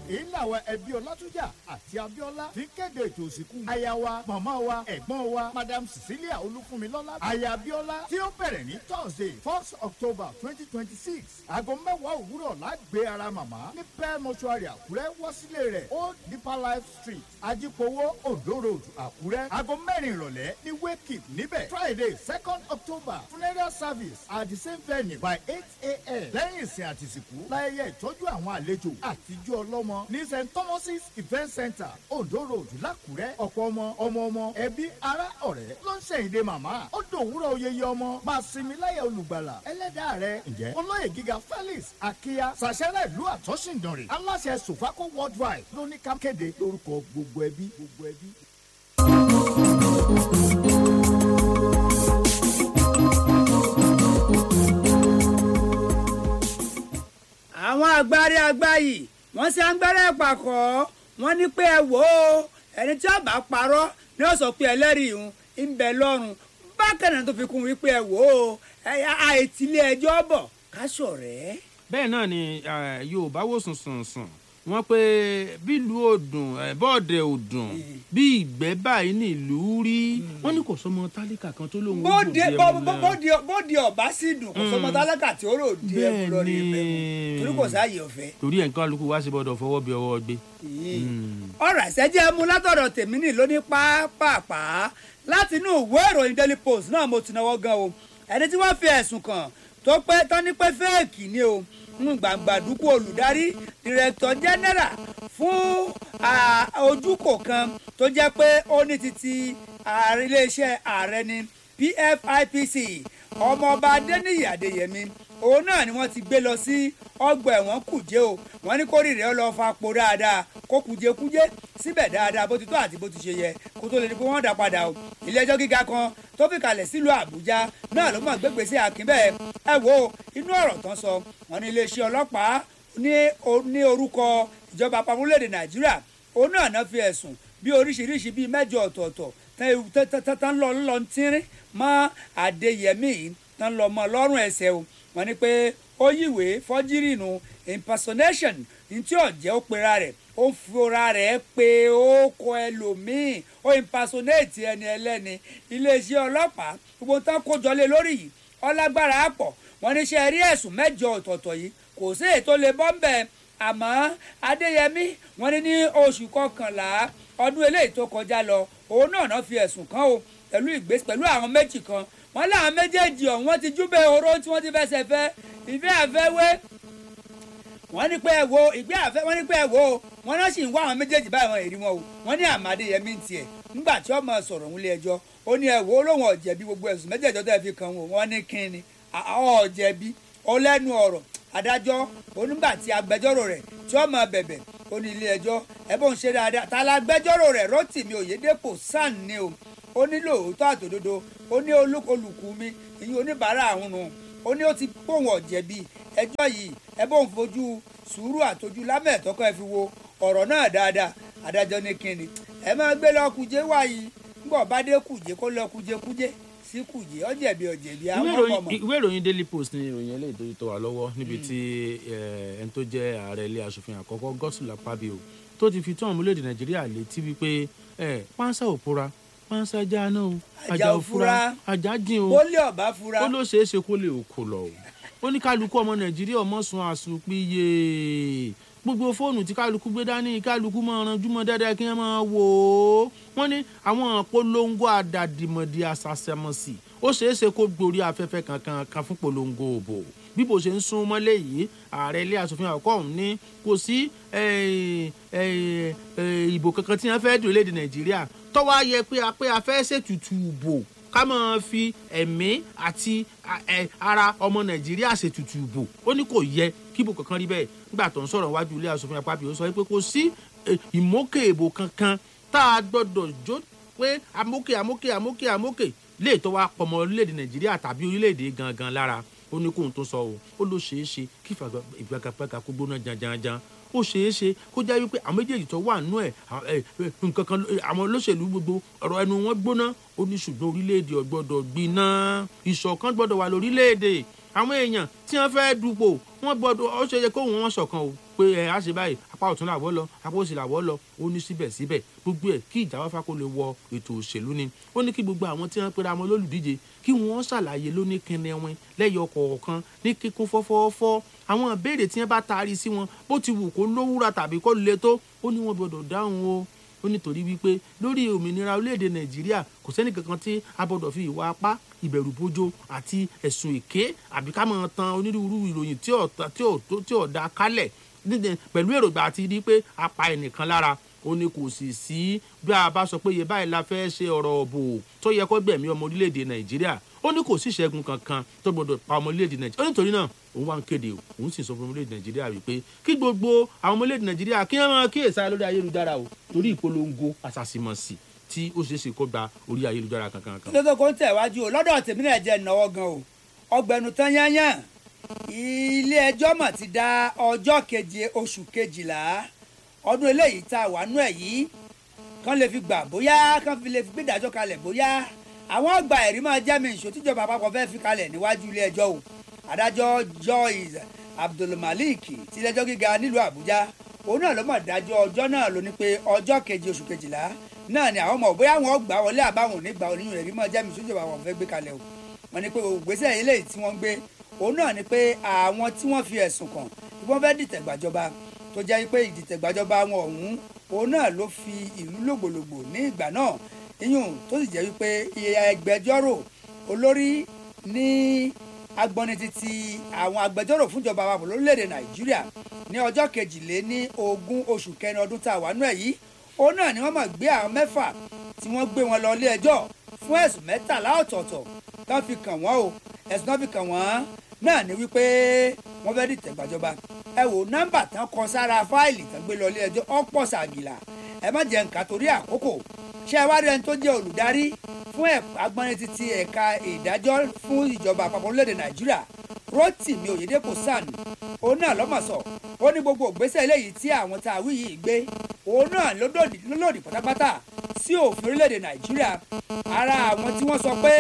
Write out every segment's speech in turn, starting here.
èyí làwọn ẹbí ọlátúnjà àti abíọ́lá fi kéde ètò òsìnkú aya wa màmá wa ẹ̀gbọ́n wa madam cecilia olúfúnmilọ́lá aya abíọ́lá tí ó bẹ̀rẹ̀ ní thursday first october twenty twenty six aago mẹ́wàá òwúrọ̀ lágbé ara màmá ní pẹ́ mọ́ṣúárì àkúrẹ́ wọ́ sílé rẹ̀ old deeper life street ajípowó ondo road àkúrẹ́ aago mẹ́rin ìrọ̀lẹ́ ní wake up níbẹ̀ friday second october funeral service at the same venue by eight a.m. lẹ́yìn ìsìn àtìsìkú láyẹyẹ ìtọ́jú àwọn àlejò àtijọ́ ọlọ́mọ ní st thomas's event center ondo road lákùrẹ́ ọ̀pọ̀ ọmọ ọmọ ọmọ ẹbí ará ọ̀rẹ́ ló ń ṣèyíde màmá ó dòwúrọ̀ oyeye ọmọ máa sinmi láyẹ̀ olùgbàlà ẹlẹ́dàá rẹ̀ ǹjẹ́ olóyè gíga felix akíya sàṣẹ́rẹ́ ìlú àtọ́sìndànrè aláṣẹ sofaco worldwide ló ní ká kéde lórúkọ gbogbo ẹbí gbogbo ẹbí. àwọn agbárí agbáyì wọ́n ṣe agbára pàkọ́ wọ́n ní pé ẹ wò ó ẹni tí ọba parọ́ ni ó sọ pé ẹlẹ́rìí ìhun ń bẹ lọ́rùn bákan náà tó fi kún wípé ẹ wò ó àìtílé ẹjọ́ bọ̀ ká ṣọ̀rẹ́. bẹ́ẹ̀ náà ni eh, yorùbá wò sùn sùn sùn wọ́n pé bílùú òdùn eh, bọ́ọ̀dẹ̀ òdùn bí ìgbẹ́ báyìí nílùú rí wọ́n ní kò sọmọ tálíkà kan tó lóun ó bóde gbòde bó- ẹmu bó- náà. bóde bóde ọba sì dùn kò sọmọ tálákà tí ó rò di ẹmu lọ rí ibẹ̀ mu torí kò sáàyè ọ̀fẹ́. torí ẹ̀ ń kálukú wá sí bọ́dọ̀ fọwọ́ bí ọwọ́ gbé. ọ̀rọ̀ ìṣẹ́jẹ́ mu látọ̀dọ̀ tèmi nì lóní pápápá láti inú ìwé ìròyìn daily post náà mo ti náwó gan o ẹni tí wọ́n fi ẹ̀sùn kàn tó pé tán ní pé fẹ́ẹ̀kì ni o ń gbàǹgbà dúkú olùdarí director general fún ah, ojúkò kan tó jẹ́ pé ó ní titi ààrẹ iléeṣẹ́ ààrẹ ni pfipc ọmọọba adéníyì adéyẹmí òun náà ni wọ́n ti gbé lọ sí ọgbà ẹ̀wọ̀n kùjé o wọ́n ní kórìíra ó lọ fa po dáadáa kó kùjekújé síbẹ̀ dáadáa bó ti tó àti bó ti ṣe yẹ kó tó lè di pé wọ́n dá padà o ilé ẹjọ́ gíga kan tó fi kalẹ̀ sílùú àbújá náà ló mọ̀ gbégbèsè àkínbẹ̀ ẹ wo inú ọ̀rọ̀ tán sọ wọ́n ní iléeṣẹ́ ọlọ́pàá ní o- ní orúkọ ìjọba àpapọ̀ orílẹ̀-èdè nàìjíríà òun náà náà fi ẹ̀sùn bí oríṣiríṣi bíi mẹ́jọ ọ̀tọ̀ọ̀tọ̀ tán- tán- tán- tán lọ lọ tínrín mọ́ adéyẹmí yìí tán lọ mọ́ lọ́rùn ẹsẹ̀ o wọ́n ní pé ó yíwèé fọ́jírì nù impersonation ní tí ọ̀jẹ́ ó pera rẹ̀ ó ń fura rẹ̀ pé ó kọ ẹlòmíì ó impersonate ẹni ẹlẹ́ni iléeṣẹ́ ọlọ́pàá gbogbo tán kójọ lé lórí yìí ọlágbára àpọ̀ wọ́n ní ṣe rí ẹ̀sùn mẹ́jọ ọ̀tọ̀ọ̀tọ̀ yìí kò sí èyí tó lè bọ́ ń bẹ̀ àmọ́ adéyẹmí wọ́n ní ní oṣù kọkànlá ọdún eléyìí tó kọjá lọ òun náà náà fi ẹ̀sùn kàn o pẹ̀lú ìgbésí pẹ̀lú àwọn méjì kan wọ́n láwọn méjèèjì ọ̀hún wọ́n ti júbẹ̀ oró tí wọ́n ti fẹsẹ̀ fẹ́ ìfẹ́ àfẹ́wé wọ́n ní pé ẹ wo ìgbé àfẹ́ wọ́n ní pé ẹ wo wọ́n náà sì ń wá àwọn méjèèjì báyìí wọn èrí wọn o wọ́n ní àmàdé yẹmí ń tiẹ̀ nígbà tí ọmọ sọ̀rọ̀ òun lé ẹjọ́ ó ní ẹ wo olóhùn ọ̀jẹ̀bi gbogbo ẹ̀sùn méjèèjì tó fi kàn wọ́n wọ́n ní kínni ọ̀jẹ̀bi ọlẹ́nu ọ̀rọ̀ adájọ́ onígbà tí agbẹjọ́rò rẹ̀ tí ó máa bẹ̀bẹ̀ ó ní ilé ẹjọ́ ẹ bó ń ṣe dáadáa ta la agbẹjọ́rò rẹ̀ rotimi oyèdèpọ̀ san ni o ó ní lóòótọ́ àtòdodo ó ní olú- olùkú mi ìyẹn oníbàárà àwọn nù ó ní ó ti pòun ọ̀jẹ̀bi ẹjọ́ yìí ẹ bó ń fojú sùúrù àtọ́jú lámẹ̀tọ́kọ́ ẹ fi wo ọ̀rọ̀ náà dáadáa adájọ́ ní kínni ẹ máa gbé lọ kùjé wáyé ńgbọ̀ bá dé kùjé kó lọ kùjé kújé sí kùjé ọ̀jẹ̀bi ọ̀jẹ̀bi ìwé àwọn ìròyìn- ọmọ ìwé ìròyìn daily post ni ìròyìn eléyìí tó tó wà lọ́wọ́ níbi tí eh, ẹni tó jẹ́ ààrẹ ilé asòfin àkọ́kọ́ gọ́sùlà pàbíò tó ti fi tó àwọn orílẹ̀-èdè nàìjíríà létí wípé eh, pánsá ò pura pánsá já náà o Ajá ò fura. ajá jìn o bólé ọ̀bá fura ó ló ṣeé ṣe kó lè òkò lọ o ó ní kálukú ọmọ nàìjíríà ọmọ sun àsùnpìyè gbogbo fóònù tí kálukú gbé dání kálukú máa ranjú mọ́ dáadáa kí wọ́n máa wò ó wọ́n ní àwọn polongo àdàdìmọ̀dì àṣàṣẹmọ̀sì ó ṣeé ṣe kó gborí afẹ́fẹ́ kankan kan fún polongo òbò bí bó ṣe ń sún mọ́lẹ̀ yìí ààrẹ ilé asòfin àkọ́kọ́ ọ̀hún ní kò sí eh, eh, eh, ìbò kankan tí wọ́n fẹ́ dùn léde nàìjíríà tọ́wọ́ á yẹ pé a pé a fẹ́ ṣètùtù ìbò ká máa fi ẹ̀mí àti a- ẹ, ara ọmọ nàìjíríà ṣètùtù ìbò ó ní kò yẹ kíbò kankan rí bẹ́ẹ̀ nígbà tó ń sọ̀rọ̀ wájú ilé asòfin àpapọ̀ ó sọ pé kò sí eh, ìmókè ìbò kankan tá a gbọ́dọ̀ jó pé amókè amókè amókè amókè lè tó wá pọmọ orílẹ̀-èdè nàìjíríà tàbí orílẹ̀-èdè gangan lára ó ní kóhun tó sọ o ó ló ṣeé ṣe kí ìgbàgbàgbà kó gbóná janjanjan ó ṣeé ṣe kó jẹ́ wípé àwọn méjèèjì tó wà nú ẹ̀ nǹkan kan àwọn olóṣèlú gbogbo ọ̀rọ̀ ẹnu wọn gbóná ó ní ṣùgbọ́n orílẹ̀-èdè ọ̀gbọ́dọ̀ gbiná ìṣọ̀kan gbọ́dọ̀ wà lórílẹ̀-èdè àwọn èèyàn tí wọ́n fẹ́ dupò wọ́n gbọ́dọ̀ ó ṣe yẹ kó wọn ṣọ̀kan o pé ẹ á ṣe báyìí apá ọ̀tún làwọ́ lọ apá òsì làwọ́ lọ ó ní síbẹ̀síbẹ̀ gbogbo ẹ̀ kí ìjà wáfà kó lè wọ ètò òṣèlú ni ó ní kí gbogbo àwọn tí wọ́n pera wọn lólùdíje kí wọ́n ṣàlàyé lóní kẹnẹwìn lẹ́yọ kọ̀ọ̀kan ní kíkún fọ́fọ́fọ́ àwọn ìbéèrè tí wọ́n bá taari sí wọn bó ti wù kó lówúra tàbí kó le tó ó ní wọ́n gbọ́dọ̀ dáhùn o ó nítorí wípé lórí òmìnira orílẹ̀-èdè nàìjíríà kò sẹ́ni kankan tí a gbọ́dọ̀ fi ìwà apá ìbẹ̀rù bójó àti ẹ̀sùn èké àbí ká máa tan onírúurú ìròyìn tí ò tí ò tí ò da kálẹ̀ pẹ̀lú èròǹgbà àti rí pé a pa ẹnìkan lára ó ní kò sì sí bí a bá sọ pé iye báyìí la fẹ́ ṣe ọ̀rọ̀ ọ̀bò tó yẹ kó gbẹ̀mí ọmọ orílẹ̀-èdè nàìjíríà ó ní kò sí ìṣẹ́gun kankan tó gbọdọ̀ pa ọmọ orílẹ̀-èdè nàìjíríà ó nítorí náà òun wá ń kéde òun sì sọ fún ọmọ orílẹ̀-èdè nàìjíríà wípé kí gbogbo àwọn ọmọ orílẹ̀-èdè nàìjíríà kí wọ́n máa kíyèsára lórí ayélujára o torí ìpolongo àṣàṣìmọ̀sì tí ó ṣeé ṣe kó gba orí ayélujára kankan kan. tó tó kó ń tẹ̀wájú o lọ́dọ̀ tèmi náà jẹ́ ìnáwó gan o ọgbẹ̀nu tán yányán ilé ẹjọ́ mà ti dá ọjọ́ keje oṣù kejìlá ọdún eléyìí tá a wà nú ẹ̀ yìí kán lè fi gbà bóyá kán fi lè fi gbé ìdájọ́ kalẹ̀ bóyá àwọn ọgbà ẹ̀rí máa jẹ́ mi ìṣó tíjọba àpapọ̀ fẹ́ fi kalẹ̀ níwájú ilé ẹjọ́ o adájọ́ Joyce Abdulmalik tiléẹjọ́ gíga nílùú Àbújá òun náà ló mọ̀ dájọ́ ọjọ́ náà ló ní pé ọjọ́ keje oṣù kejìlá náà ni àwọn ọmọ bóyá wọn gbà wọlé àbáwọn ò ní gbà oníyùn ẹ̀rí máa jẹ́ mi ìṣó tíjọba àpapọ̀ fẹ́ gbé kalẹ̀ o wọ́n ní pé ògbésẹ̀ eléyìí tí wọ́n gbé òun náà ni pé àwọn tí wọ́n fi ẹ̀sùn kàn tí wọ́n fẹ́ dìtẹ̀ gbàjọba tó jẹ́ pé ìdìtẹ̀ gbàjọba wọn ọ̀hún òun náà ló fi ìlú lògbòlògbò ní ìgbà náà iyùn tó sì jẹ́ wípé ẹgbẹjọ́rò olórí ní agbọ́ni títí àwọn agbẹjọ́rò fúnjọba àpapọ̀ lórílẹ̀‐èdè nàìjíríà ní ọjọ́ kejìlé ní ogún oṣù kẹrin ọdún tá a wà nú ẹ̀ yìí òun náà ni wọ́n mọ̀ gbé àwọn mẹ́fà tí wọ́n gbé wọn lọ ilé ẹjọ́ fún ẹ̀sùn mẹ́tàlá ọ̀tọ̀ọ̀tọ̀ tán fi kàn wọ́n o ẹ̀sùn tán fi kàn wọ́n náà ni wípé wọ́n fẹ́ dìtẹ̀ gbàjọba ẹ wò nọ́mbà tán kọ sára fáìlì tán gbé lọ ilé ẹjọ́ ọ̀pọ̀ ṣàgìlà ẹ má jẹ́ nǹkan torí àkókò ṣé ẹ wá rí ẹni tó jẹ́ olùdarí fún agbọ́nrin títí ẹ̀ka ìdájọ́ fún ìjọba àpapọ̀ orílẹ̀-èdè nàìjíríà rotimi oyedepo san òun náà lọ́mọ̀sọ̀ ó ní gbogbo ògbésẹ̀ eléyìí tí àwọn tá a wí yìí gbé òun náà ló lòdì pátápátá sí òfin orílẹ̀-èdè nàìjíríà ara àwọn tí wọ́n sọ pé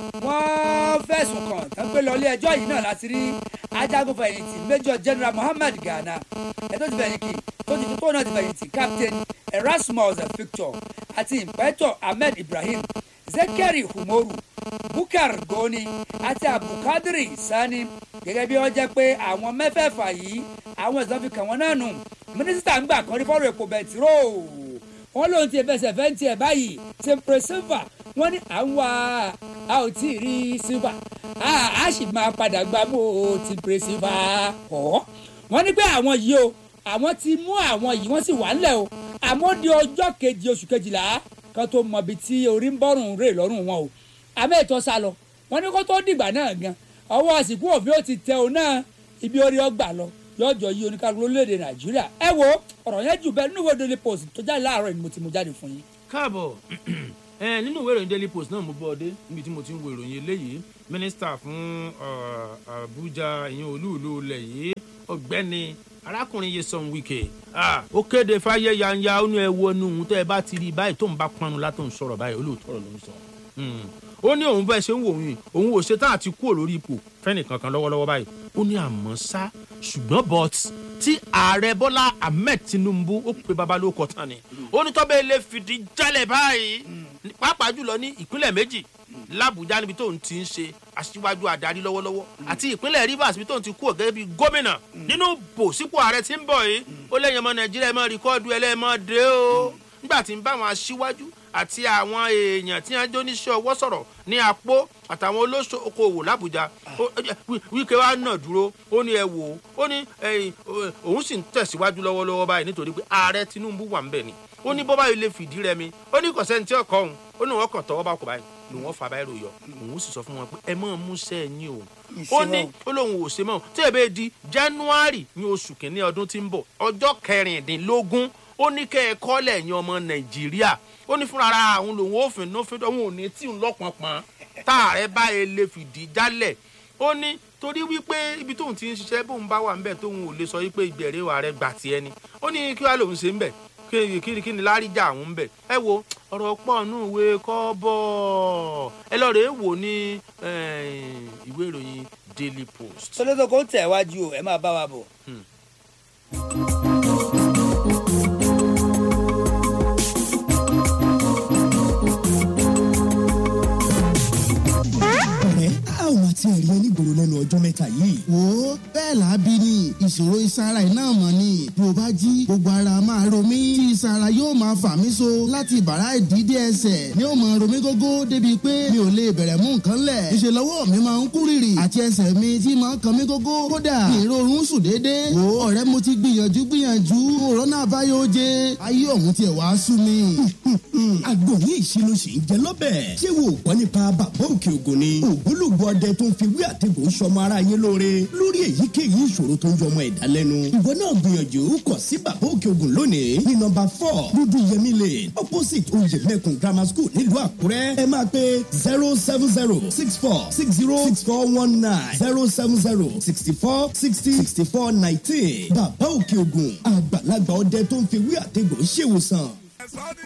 wọ́n fẹ̀sùn kàn tán pé lọ ilé ẹjọ́ yìí náà láti rí ajagunfẹ̀yìntì major general muhammad gana ẹ̀ tó ti fẹ̀yìntì tó ti tó náà ti fẹ̀yìntì captain erasmus victor àti inspector ahmed ibrahim zekeri humoru bukar goni àti abukadiri sani gẹ́gẹ́ bí wọ́n jẹ́ pé àwọn mẹ́fẹ̀ẹ̀fà yìí àwọn ẹ̀sán fi kàn wọ́n náà nù mínísítà ń gbà kan rí fọ́rọ̀ epo bẹntiró wọ́n lóun ti fẹsẹ̀ fẹ́ ń tiẹ̀ báyìí sempre silva wọ́n ní à ń wá a ò tí ì rí silva a sì máa padà gbá mọ́ sempre silva ọ̀ wọ́n ní pé àwọn yìí o àwọn ti mú àwọn yìí wọ́n sì wà ńlẹ̀ o àmọ́ di ọjọ́ kejì oṣù kejìlá kan tó mọ ibi tí orí ń bọ́rùn rè lọ́rùn wọn o àmọ́ ètò sá lọ wọ́n ní kó tó dìgbà náà gan ọwọ́ àsìkò òfin ó ti tẹ òun náà ibi orí ọgbà lọ yọjọ yí oníkàlù lórílẹ̀‐èdè nàìjíríà ẹ wo ọ̀rọ̀ yẹn jù bẹ́ẹ̀ nínú ìwé daily post tó jáde láàárọ̀ ni mo ti mú jáde fún yín. káàbọ̀ ẹ nínú ìwé ìròyìn daily post náà mo bọ́ ọ dé níbi tí mo ti ń wo ìròyìn eléyìí mínísítà fún àbújá ìyẹn olúùlú ilẹ̀ yìí ọ̀gbẹ́ni arákùnrin Nyesom Wike ó kéde fáyé yanya ó ní ẹ wo inú òun tẹ́ ẹ bá ti rí báyìí tó ń bá pọnú látò ń sọ̀rọ̀ báyìí olóòótọ́ ọ̀rọ̀ ló ń sọ ó ní òun bẹ́ẹ̀ ṣe ń wò yín òun ò ṣetán àti kúrò lórí ipò fẹ́nì kankan lọ́wọ́lọ́wọ́ báyìí ó ní àmọ́ ṣá ṣùgbọ́n but tí ààrẹ bọ́lá ahmed tinubu ó pe babalóko tán ni ó ní tọ́bẹ̀ lè fìdí jálẹ̀ báyìí pàápàá jùlọ ní ìpínlẹ̀ méjì làbújá níbi tóun ti ń ṣe aṣíwájú adarí lọ́wọ́lọ́wọ́ àti ìpínlẹ̀ rivers níbi tóun ti kú ọ̀gẹ́gẹ́ bíi gómìnà nínú bò sípò ààrẹ tí ń bọ̀ yìí ó lẹ́yìn ọmọ nàìjíríà ẹ̀ máa rìkọ́ọ̀dù ẹlẹ́ẹ̀mọ́dé o nígbà tí ń bá àwọn aṣíwájú àti àwọn èèyàn tí wọ́n jó níṣẹ́ ọwọ́ sọ̀rọ̀ ní apó àtàwọn olóṣòkòwò làbújá wíkẹ́ wa náà dúró ó ní ẹ wò ó ó ní òun sì ń tẹ̀síwájú lọ́wọ́lọ́wọ́ báyìí nítorí pé ààrẹ tinubu wà ń bẹ̀ ni ó ní bọ́bá yìí lè fìdí rẹmi ó ní kọ̀sẹ́ni tí ọkọ̀ òun ó ní wọ́n kàn tọwọ́ bá kọ̀ báyìí lòun wọ́n fa báyìí rò yọ òun sì sọ fún wọn pé ẹ mọ̀ mú sẹ́yìn o ó ní ó lóun ò ṣe mọ́ tí ẹ bẹ́ẹ̀ di january ní oṣù kìíní ọdún tí ń bọ̀ ọjọ́ kẹrìndínlógún ó ní kẹ́ ẹ kọ́lẹ̀ ẹ̀yin ọmọ nàìjíríà ó ní fúnra ara àwọn lòun ò fìn nófin òun ò ní tí ń lọ́pọ̀npọ̀n táàrẹ báyìí lè fìdí jálẹ̀ ó ní torí wípé ibi tóun ti ń ṣiṣẹ́ bóun bá wà ńbẹ̀ tóun ò lè sọ wípé ìbẹ̀rẹ̀ wà rẹ gbà tiẹ̀ ni ó ní kí wàá lòun ṣe ńbẹ̀ kí kí kí ni láríjà àwọn ń bẹ̀ ẹ wo ọ̀rọ̀ pọ̀ nù ìwé kọ́bọ̀ ẹ lọ́ọ́ rèé wò ní eh, ìwé ìròyìn daily post. sọlọ́tò kò tẹ̀ wájú o ẹ máa bá wa bọ̀. ọ̀rẹ́ a ò máa tiẹ̀ rí ẹni gbòòrò lẹ́nu ọjọ́ mẹ́ta yìí. wo bẹ́ẹ̀ làábí ni ìṣòro ìsara iná mọ̀ ni bí o bá jí gbogbo ara máa ro mí tí ìsara yóò máa fà mí so láti bàrá ìdídé ẹsẹ̀ ni ó máa ro mí gógó débi pé mi ò lè bẹ̀rẹ̀ mú nǹkan lẹ̀ ìṣe lọ́wọ́ mi máa ń kú rìrì àti ẹsẹ̀ mi tí máa ń kan mí gógó kódà ìrorun sùn déédéé wo ọ̀rẹ́ mo ti gbìyànjú gbìyànjú òrónà àbáyọ oje ayé ọ̀hún tiẹ̀ wá sú mi. àgbo ní ìṣirò sì ń jẹ lọ́bẹ̀. ṣé wo gbọ́ nípa bàbá òkè ògùn ni. ògbólógbò ọdẹ tó ń fi wí àtẹ̀gùn ń sọmọ ara yé lóore. lórí èyíkéyìí ìṣòro tó ń yọmọ ẹ̀dá lẹ́nu. ìwọ náà gbìyànjú kọ sí bàbá òkè ògùn lónìí. ní nọmba four dúdú yẹmí lane opposite oyè mẹ́kùn grammar school nílùú àkúrẹ́. ẹ máa pe zero seven zero six four six zero six four one nine zero seven zero sixty four sixty sixty four nineteen. bàbá òkè ògùn àgbàlagbà ọdẹ tó ń fi wí àtẹ̀gùn ṣèwòsàn. ẹ̀sọ́ ní